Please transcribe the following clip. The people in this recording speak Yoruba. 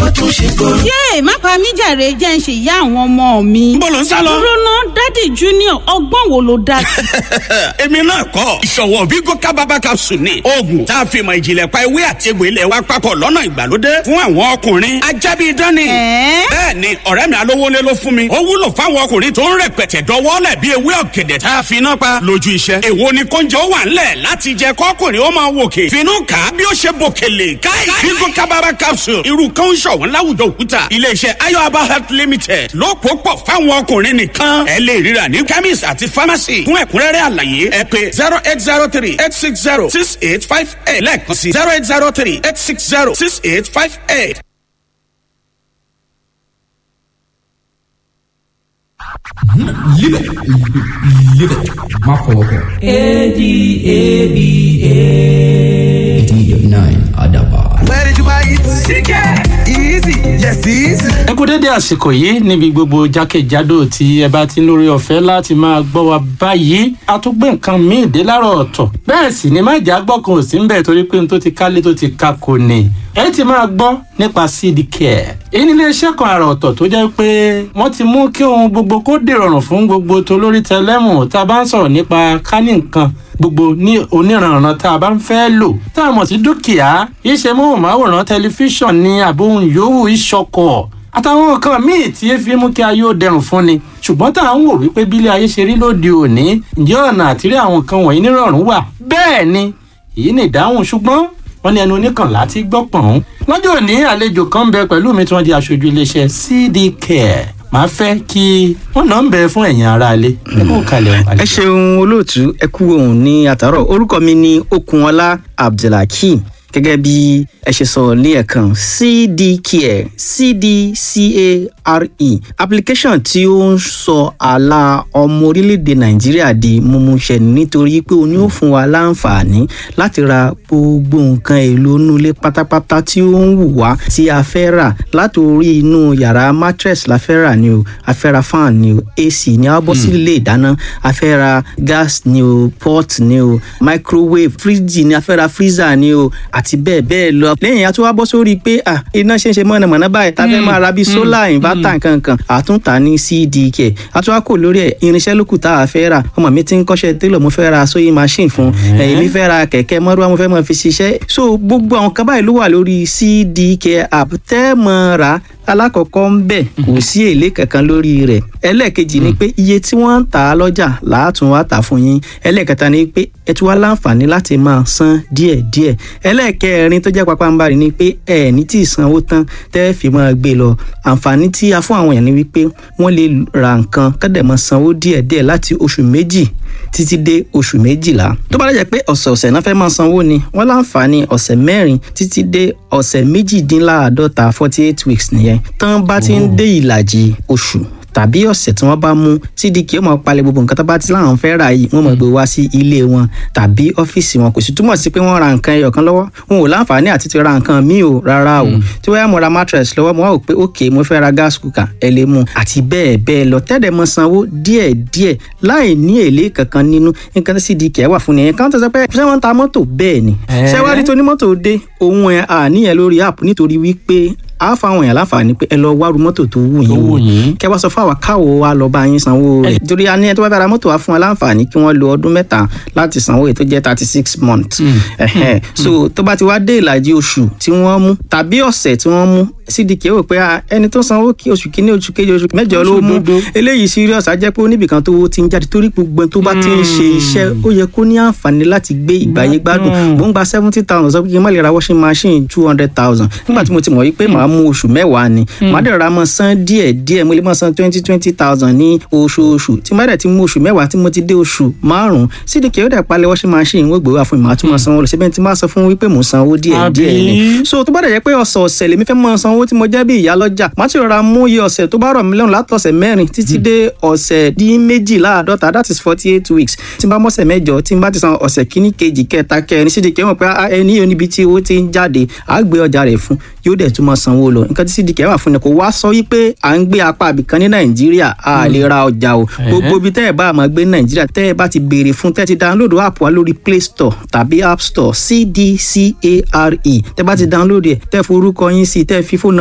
ó tún ṣe kóró. yéè má pa mí jàre jẹ́ ń ṣe ìyá àwọn ọmọ mi. Níbo lò ń sá lọ? dúró ná dádì junior ọgbọ́n wo ló dá sí. èmi náà kọ́ ìṣọ̀wọ́ vigo kábàbà capsule ni oògùn tá a fi mọ ìjìnlẹ̀ pa ewé àti egbò ilẹ̀ wa papọ̀ lọ́nà ìgbàlódé fún àwọn ọkùnrin ajábí dání. Ẹ̀ẹ́? bẹ́ẹ̀ ni ọ̀rẹ́ mi alówólé ló fún mi ó wúlò fáwọn ọkùnrin tó ń rẹpẹtẹ dọwọ́lẹ̀ bí ewé ọ̀gẹ̀dẹ̀ tá a fi iná pa lójú iṣẹ́. èwo ni kóúnjẹ ó wà ńlẹ̀ láti jẹ kọ́kùnrin ó máa wòkè finú kà á bí ó ṣe bòkèlè káì vigo kábàbà capsule irú kan ń ṣọ̀wọ́n láwùjọ òkúta iléeṣẹ́ ayọ̀aba health limited ló pò pọ̀ fáwọn ọkùnrin nìkan ẹ lè ríra ní chemist àti pharmacy fún ẹ̀kúnrẹ́rẹ́ àlàyé ẹ pé zero eight zero three eight six zero six eight five eight lẹ́ẹ̀kan sí zero eight zero three eight six zero six eight five eight. Live it. Live it. Má fọwọ́ kàn. A-D-A-B-A. 89 Adaba. Where did you buy it? Chicken. Easy. Yes, easy. ẹ kú dédé àsìkò yìí níbi gbogbo jákèjádò tí ẹ bá ti ń lórí ọ̀fẹ́ láti máa gbọ́ wa báyìí a tún gbé nǹkan míì dé láàárọ̀ ọ̀tọ̀ bẹ́ẹ̀ sì ni má jà gbọ́ kan ò sí ń bẹ̀ torí pé n tó ti kálé tó ti ka kò ní ẹ ti máa gbọ́ nípa cd care èyí ní iléeṣẹ́ kan àrà ọ̀tọ̀ tó jẹ́ pé wọ́n ti mú kí ohun gbogbo kó dìrọ̀rùn fún gbogbo tolórí tẹlẹ́mù tá a bá ń sọ̀rọ̀ nípa kánì nǹkan gbogbo ní oníranran tá a bá ń fẹ́ lò tá a mọ̀ sí dúkìá iṣẹ́ móhùnmáwòrán tẹlifíṣàn ní àbóhùn yòówù ìṣọkọ̀ àtàwọn nǹkan míì tí ẹ fi mú kí ayé ó dẹrùn fún ni ṣùgbọ́n tá à ń wò wípé bílé ayé ṣe rí lóde òní ǹjẹ́ ọ̀nà àtìrí àwọn nǹkan wọ̀nyí nírọ̀rùn wà bẹ́ẹ̀ ni èyí ni ìdáhùn ṣùgbọ́n wọ́n ní ẹnu oníkànlá ti gbọ́ pọ̀n. lọ́jọ́ òní àlejò kan ń bẹ pẹ̀lú mi tí wọ́n di aṣojú iléeṣẹ́ cd care màá fẹ́ kí wọ́n náà ń bẹ fún ẹ̀yin aráalé ẹ kó kalẹ̀ o, ẹ àlejò. ṣeun olóòtú ẹ kú ohun ní àtàrọ orúkọ mi ní okunọlá abdulhakeem gẹ́gẹ́ bí ẹ ṣe sọ ní ẹ̀kan cdcare cdcare application tí ó ń sọ àlà ọmọ orílẹ̀-èdè nàìjíríà di mímúṣẹ nítorí pé o ní ó fún wa láǹfààní láti ra gbogbo nǹkan èlò inú ilé pátápátá tí ó ń wù wá tí a fẹ́ rà látòrí inú yàrá mattress la fẹ́ rà ni o a fẹ́ ra fan ni o ac ni a bọ́ sí ilé ìdáná a fẹ́ ra gas ni o pot ni o microwave fridge ni a fẹ́ ra freezer ni o àti bẹ́ẹ̀ bẹ́ẹ̀ lọ. lẹ́yìn a tún wá bọ́ sórí pé ah iná ṣe ń ṣe mọ̀nàmọ́ná báyìí tá a fẹ́ máa ra bíi solar inverter nkankan àtúntà ní cdk a tún wá kò lórí ẹ̀ irinṣẹ́ lókù tá a fẹ́ rà ọmọ mi ti ń kọ́ṣẹ́ télọ̀ mo fẹ́ ra sewing machine fún ẹ̀yìn mi fẹ́ ra kẹ̀kẹ́ mọ́rúwá mo fẹ́ máa fi ṣiṣẹ́ so gbogbo àwọn kan báyìí ló wà lórí cdk app tẹ́ mọ́ ra alákọ̀ọ́kọ́ ń bẹ̀ kò sí èlé kankan lórí rẹ̀ ẹlẹ́ẹ̀kejì ni pé iye tí wọ́n ń tà á lọ́jà làátún wá tà fún yín ẹlẹ́ẹ̀kẹta ni pé ẹ tún wá láǹfààní láti máa san díẹ̀díẹ̀ ẹlẹ́ẹ̀kẹrin tó jẹ́ papambarì ni pé ẹ ní tí ì sanwó tán tẹ́ fi máa gbé lọ àǹfààní tí a fún àwọn èèyàn ni wípé wọ́n lè ra nǹkan kọ́dẹ̀ máa sanwó díẹ̀díẹ̀ láti oṣù méjì títí dé oṣù méjìlá tó bá dẹ̀ pé ọ̀sẹ̀ọ̀sẹ̀ náà fẹ́ máa sanwó ni wọ́n láǹfààní ọ̀sẹ̀ mẹ́rin títí dé ọ̀sẹ̀ méjìdínláàádọ́ta forty eight weeks nìyẹn tán bá ti ń dé ìlàjì oṣù tàbí ọ̀sẹ̀ tí wọ́n bá mú cdk ó máa palẹ̀ gbogbo nǹkan tó bá ti láwọn fẹ́ rà yìí wọ́n máa gbé wá sí ilé wọn tàbí ọ́fíìsì wọn kò sì túmọ̀ sí pé wọ́n ra nǹkan ẹyọ kan lọ́wọ́ wọn ò láǹfààní àti ti ra nǹkan míì o rárá o tí wọ́n yá mo ra mattress lọ́wọ́ mo wá wò pé ok mo fẹ́ ra gas cooker ẹ lè mú àti bẹ́ẹ̀ bẹ́ẹ̀ lọ tẹ́lẹ̀ mọ sanwó díẹ̀ díẹ̀ láì ní èlé kankan nínú nǹkan tí cdk wà fún nìyẹn káwọn tó sọ pé ṣé wọ́n ń ta mọ́tò bẹ́ẹ̀ ni ṣé wàá rí tonímọ́tò dé òun ẹ̀ àníyàn lórí app nítorí wípé a fa àwọn èèyàn láǹfààní pé ẹ lọ wá ru mọ́tò tó wù yín wù wò yín. kẹ wá sọ fún àwa káwo wa lọ bá yín sanwó rẹ̀ torí a ní ẹ tó bá fẹ́ ra mọ́tò wa fún wa láǹfààní kí wọ́n lo ọdún mẹ́ta láti sanwó èyí tó jẹ́ thirty six months Ẹ̀hẹ́n. so tó bá ti wá dé ìlàjì oṣù tí wọ́n mú tàbí ọ̀sẹ̀ tí wọ́n mú cdk wò pé ah, ẹni tó sanwó kí oṣù kínní oṣù kejì oṣù mẹ́jọ ló mú Òdodo. eléyìí serious á jẹ́ pé oníbìkan tó ti ń jáde torí gbogbo ẹni tó bá ti ń ṣe iṣẹ́ ó yẹ kó ní àǹfààní láti gbé ìgbàyé gbádùn mò ń gba seventy thousand sọ pé kí n má lè ra washing machine two hundred thousand nígbà tí mo ti mọ̀ wípé màá mú oṣù mẹ́wàá ni màá dẹ̀ ra mọ́ san díẹ̀ díẹ̀ mo lè mọ́ san twenty twenty thousand ní oṣooṣù tí má dẹ̀ ti mú oṣù mẹ́wàá tí mo ti dé oṣù márùn-ún cdk ó dẹ̀ palẹ̀ washing machine wọ́n gbé wá fún mi màá tún mọ́ sanwó lọ síbẹ̀ tí má sọ fún wípé mò ń sanwó díẹ̀ díẹ̀ ni Àbí? so tó bá dẹ̀ jẹ́ pé ọ̀sọ̀ọ̀sẹ̀ lèmi fẹ́ mọ́ sanwó tí mo jẹ́ bí ìyá lọ́jà má ti rọra mú iye ọ̀sẹ̀ tó bá rọ̀ mí lọ́rùn látọ̀sẹ̀ mẹ́rin títí dé ọ̀sẹ̀ dín méjìláàdọ́ta that is forty eight weeks tí n bá mọ́sẹ̀ mẹ́jọ tí n bá ti san ọ̀sẹ̀ kíní kejì kẹta kẹrin sídìí kẹwọn pé ah, ẹni yóò níbi tí owó ti ń jáde à á gbé ọjà rẹ̀ fún yóò dẹ̀ tún máa sanwó lọ nǹkan tí sídìí kẹwà fún ni kò wá sọ wípé à ń gbé apá àbìkan ní nàìjíríà a lè ra ọjà o gbogbo ibi tẹ́ ẹ̀ bá máa gbé ní nàìjíríà tẹ́ ẹ bá ti béèrè fún tẹ́ ẹ ti download app wa lórí play store tàbí app store cdcare tẹ́ bá ti download ẹ̀ tẹ́ forúkọ yín sí tẹ́ fi fóònù